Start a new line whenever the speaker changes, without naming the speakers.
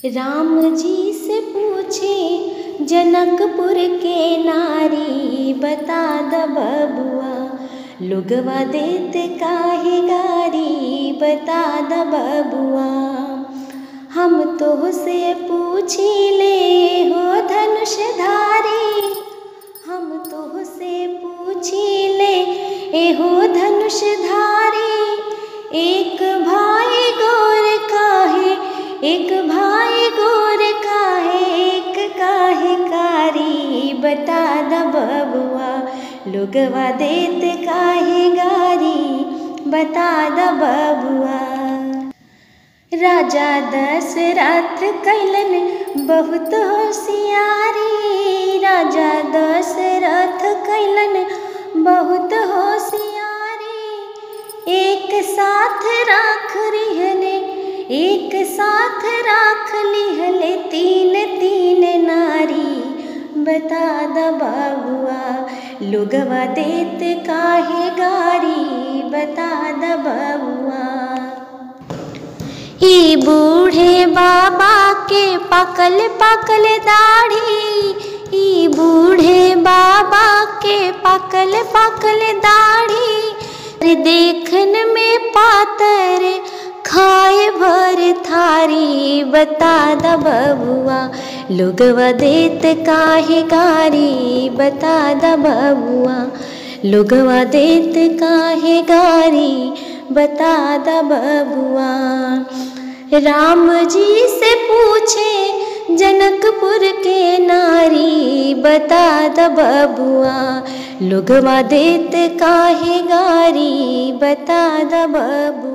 राम जी से पूछे जनकपुर के नारी बता द बबुआ लुगवा देत काहे गारी बता द बबुआ हम तो से पूछी ले हो धनुषधारी हम तो से पूछी ले एहो धनुषधारी एक भाई गोर काहे एक भाई गोर काहे एक काहे कारी बता द बबुआ लोगवा देत काहे गारी बता द बबुआ राजा दशरथ कैलन बहुत होशियारी राजा दशरथ कैलन बहुत होशियारी एक साथ राख रिहले एक साथ राख लिहले तीन तीन नारी बता द बाबुआ लोगवा देत काहे गारी बता द बबुआ ई बूढ़े बाबा के पकल पकल दाढ़ी ई बूढ़े बाबा के पकल पकल दाढ़ी देखन में पातर खाए भर थारी बता द बबुआ लोगवा देत काहे गारी बता द बबुआ लोगवा देत काहे गारी बता द बबुआ राम जी से पूछे जनकपुर के नारी बता द बबुआ लोगवा देत काहे गारी बता द बबुआ